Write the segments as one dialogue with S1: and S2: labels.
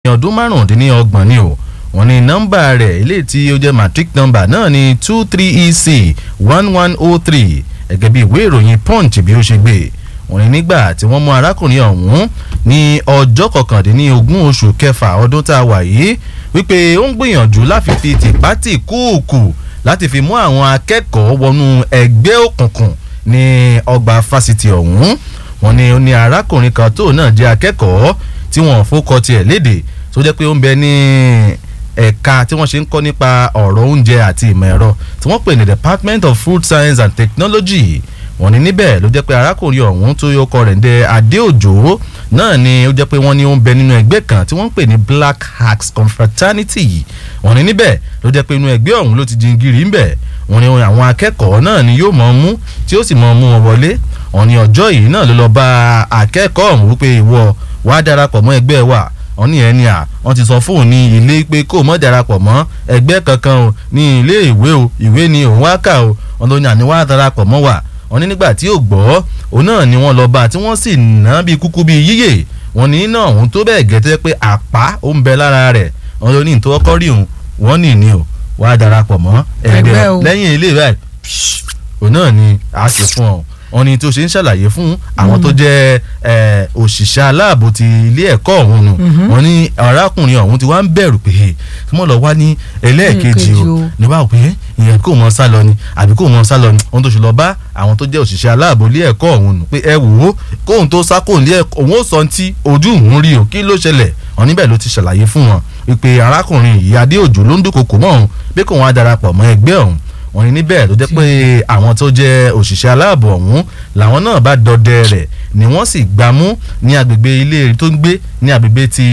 S1: ọdún márùndínlọ́gbọ̀n ni o wọ́n ní nọ́mbà rẹ̀ eléyìí tí ó jẹ́ matric number náà ní two three ec one one oh three gẹ́gẹ́ bí ìwé ìròyìn punch bí ó ṣe gbé wọ́n ní nígbà tí wọ́n mú arákùnrin ọ̀hún ní ọjọ́ kọkàndínlógún oṣù kẹfà ọdún tá a wà yìí wípé ó ń gbìyànjú láti fi tìpátì kúùkù láti fi mú àwọn akẹ́kọ̀ọ́ wọnú ẹgbẹ́ òkùnkùn ní ọgbà fásitì ọ̀hún wọ́n ní ó ní arákùnrin kan tó náà jẹ́ akẹ́kọ̀ọ́ tí wọ́n fọkọ tiẹ̀ léde tó jẹ́ pé ó ń bẹ ní ẹ̀ka tí wọ́n ṣe ń kọ́ nípa ọ̀rọ̀ oúnjẹ àti ìmọ̀ ẹ̀rọ tí wọ́n pè ní department of food science and technology wọ́n ní níbẹ̀ ló jẹ́ pé arákùnrin ọ̀hún tó yọkọ rẹ̀ ń dẹ adéòjò náà ni ó jẹ́ pé wọ́n ní ó ń bẹ nínú ẹgbẹ́ kan tí wọ́n ń pè ní black hacks confraternity wọ́n ní níbẹ̀ ló jẹ́ pé inú ẹgbẹ́ ọ̀hún ló ti jingiri ńbẹ̀ wọ́n ní àwọn akẹ́kọ̀ọ́ náà ni yóò mọ̀ mú tí ó sì mọ̀ mú wọn wọlé wọ́n ní ọjọ́ yìí náà ló lọ bá akẹ́kọ̀ọ́ ọ̀hún wípé ìwọ wàá darapọ̀ mọ́ ẹgbẹ́ wa wọ́n ní ẹni à wọ́n ti sọ fóun ní ilé pé kó mọ́ darapọ̀ mọ́ ẹgbẹ́ kankan o ní ilé ìwé o ìwé ni òun wá kà o wọ́n ló ní àní wàá darapọ̀ mọ́ wa wọ́n ní nígbà tí ò gbọ́ òun náà ni wọ́n lọ bá tí wọ́n sì ná bí kúkú bí yíyè wọ́n ní náà òun tó bẹ́ẹ̀ gẹ́tẹ́ pé àpá ó ń bẹ lára rẹ̀ wọ́n ló ní ìtọ́kọ́ rí òun wọ́n ní ní o wàá darapọ̀ mọ́ ẹgbẹ́ lẹ́yìn ilé rẹ̀ òun náà ni a ṣe fún ọ wọ́n ní tó ṣe ń ṣàlàyé fún àwọn tó jẹ́ òṣìṣẹ́ aláàbò ti ilé ẹ̀kọ́ ọ̀hún nù wọ́n ní arákùnrin ọ̀hún ti wá ń bẹ̀rù pé kí wọ́n lọ wá ní ẹlẹ́ẹ̀kejì o ní báwo pé ìyẹn kò mọ sá lọ ni àbí kò mọ sá lọ ni wọ́n tó ṣe lọ bá àwọn tó jẹ́ òṣìṣẹ́ aláàbò ilé ẹ̀kọ́ ọ̀hún nù pé ẹ wò ó kóhun tó sá kóhun lé ẹ̀kọ́ òun ó sọ ti ojú òun rí o kí ló ṣẹlẹ̀ wọ́n níbẹ̀ ló ti ṣàlàyé fún wọn wípé arákùnrin yìí adéòjò ló ń dúnkokò mọ́ òun bí kò wọ́n á darapọ̀ mọ́ ẹgbẹ́ ọ̀hún wọ́n ní níbẹ̀ ló jẹ́ pé àwọn tó jẹ́ òṣìṣẹ́ aláàbò ọ̀hún làwọn náà bá dọdẹ rẹ̀ ni wọ́n sì gbámú ní agbègbè ilé tó ń gbé ní agbègbè ti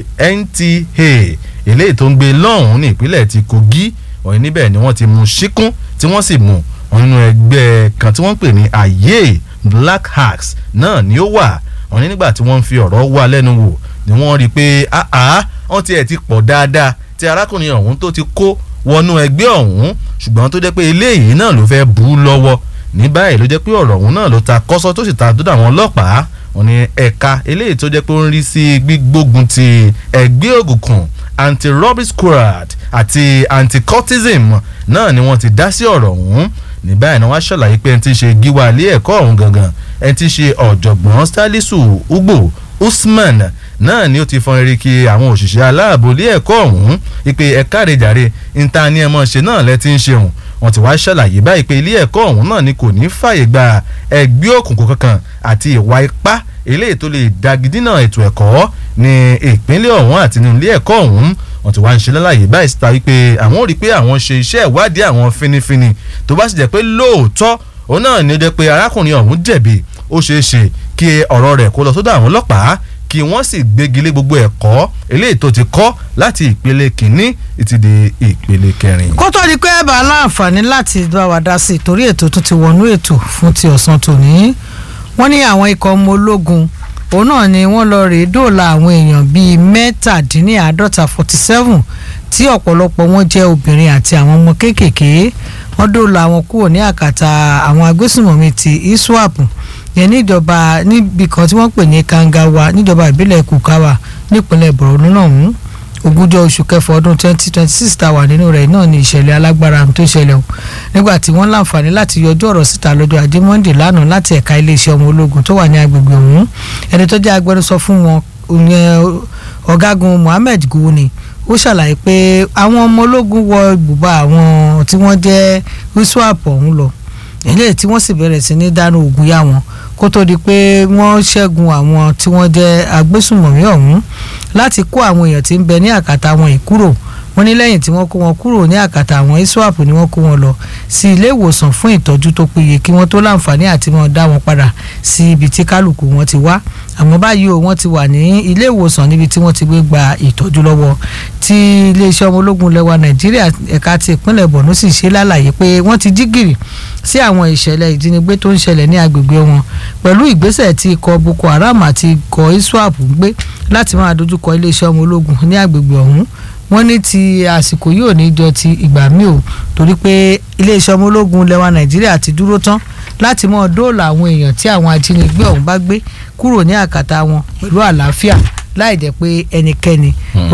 S1: NTA eléyìí tó ń gbé lọ́hùn-ún ní ìpínlẹ̀ ti Kogi wọ́n ní níbẹ̀ ni wọ́n ti mú síkún tí wọ́n sì mú wọn nínú ẹgbẹ́ kan tí wọ́n ń pè ní ayé Black Hacks náà ni ó wà wọ́n ní nígbà tí wọ́n ń fi ọ̀rọ̀ wá lẹ́nu wò ni wọ́n rí i pé àá wọ́n tiẹ̀ ti pọ̀ dáadáa tí arákùnrin ọ̀hún tó ti kó wọnú ẹgbẹ́ ọ̀hún ṣùgbọ́n tó jẹ́ pé eléyìí náà ló fẹ́ bú lọ́wọ́ ní báyìí ló jẹ́ pé ọ̀rọ̀ ọ̀hún náà ló ta kọ́sọ́ tó sì ta dúdú àwọn ọlọ́pàá wọn ni ẹ̀ka eléyìí tó jẹ́ pé ó ń rí sí gbígbógun ti ẹgbẹ́ òkùnkùn anti-robbery squad àti anti-cultism náà ni wọ́n ti dá sí ọ̀rọ̀ ọ̀hún ní báyìí ni wọ́n á ṣàlàyé pé ẹni tí ń ṣe gíwá ilé ẹ̀kọ́ ọ̀hún gangan ẹni tí ń ṣe ọ̀jọ̀gbọ́n Salisu Ugbo Usman náà ni ó ti fọn eriki àwọn òṣìṣẹ́ aláàbò ilé ẹ̀kọ́ ọ̀hún ìpè ẹ̀ka àrèjàre níta ni ẹ mọ̀ ṣe náà lẹ́tí ń ṣeun wọ́n ti wá ṣàlàyé báyìí pé ilé ẹ̀kọ́ ọ̀hún náà ni kò ní fàyè gba ẹgbẹ́ òkùnkùn kankan àti ìwà ipá eléyìí tó lè dagidínà ètò ẹ̀kọ́ ní ìpínlẹ̀ ọ̀hún àti ní ilé ẹ̀kọ́ ọ̀hún wọ́n ti wá ń ṣe lálàyé báyìí síta wípé àwọn ò rí pé àwọn ṣe iṣẹ́ ìwádìí àwọn finifini tó bá sì jẹ́ pé lóòótọ́ òun náà ni ó jẹ́ pé arákùnrin ọ̀hún jẹ̀bi ó ṣeé ṣe kí ọ̀rọ̀ rẹ̀ kó lọ sọ́dọ̀ àwọn ọlọ́pàá kí wọ́n sì gbégi lé gbogbo ẹ̀kọ́ eléyìí tó ti kọ́ láti ìpele kìíní títí di ìpele kẹrin.
S2: kó tó di pé ẹ bá láǹfààní láti bá wa dá sí i torí ètò tó ti wọnú ètò fún ti ọ̀sán tòní wọ́n ní àwọn ikọ̀ ọmọ ológun òun náà ni wọ́n lọ rèé dóòlà àwọn èèyàn bíi mẹ́tàdínláàádọ́ta forty seven tí ọ̀pọ̀lọpọ̀ wọn jẹ́ obìnrin àti àwọn ọmọ kéékèèké wọ́n dóòlà àwọn kúrò ní àkàtà àwọn agbésùnmọ̀mí ti iswap yẹn níjọba níbi kan tí wọ́n pè ní kangawa níjọba ìbílẹ̀ kukawa nípínlẹ̀ borno náà mú ogúnjọ́ oṣù kẹfà ọdún twenty twenty six tá a wà nínú rẹ̀ náà ní ìṣẹ̀lẹ̀ alágbára tó ṣẹlẹ̀ o nígbà tí wọ́n láǹfààní láti yọjú ọ̀rọ̀ síta lọ́jọ́ ajé monde lánàá láti ẹ̀ka iléeṣẹ́ ọmọ ológun tó wà ní agbègbè ọ̀hún ẹni tó jẹ́ agbẹnusọ fún wọn ọ̀gágun mohammed gowoni ó ṣàlàyé pé àwọn ọmọ ológun wọ ibùba àwọn tí wọ́n jẹ́ iswap ọ̀hún lọ eléyìí tí wọ́n sì bẹ̀rẹ̀ sí ní dáná ogun yá wọn kó tó di pé wọ́n ṣẹ́gun àwọn tí wọ́n jẹ́ agbésùnmọ̀mí ọ̀hún láti kó àwọn èèyàn tí ń bẹ ní àkàtà wọn yìí kúrò wọ́n ní lẹ́yìn tí wọ́n kó wọn kúrò ní àkàtà àwọn iswap ni wọ́n kó wọn lọ sí ilé ìwòsàn fún ìtọ́jú tó péye kí wọ́n tó láǹfààní àti wọn dá wọn padà sí ibi tí kálukú wọn ti wá àmọ́ báyìí o wọ́n ti wà ní ilé ìwòsàn níbi tí wọ́n ti gbé gba ìtọ́jú lọ́wọ́ tí iléeṣẹ́ ọmọ ológun lẹwa nàìjíríà ẹ̀ka ti ìpínlẹ̀ borno sì ṣe lálàyé pé wọ́n ti jí gìrì sí àwọn ìṣẹ̀lẹ̀ ìjínigbé tó ń ṣẹlẹ̀ ní agbègbè wọn pẹ̀lú ìgbésẹ̀ tí ikọ̀ boko haram àti ikọ̀ iswap ń gbé láti máa dojúkọ iléeṣẹ́ ọmọ ológun ní agbègbè ọ̀hún wọ́n ní ti àsìkò yìí ò ní jọ ti ìgbà míì o torí pé iléeṣẹ́ ọmọ ológun lẹwa nàìjíríà ti dúró tán láti mọ dóòlà àwọn èèyàn tí àwọn ajínigbé ọ̀hún bá gbé kúrò ní àkàtà wọn pẹ̀lú àlàáfíà láì jẹ́ pé ẹnikẹ́ni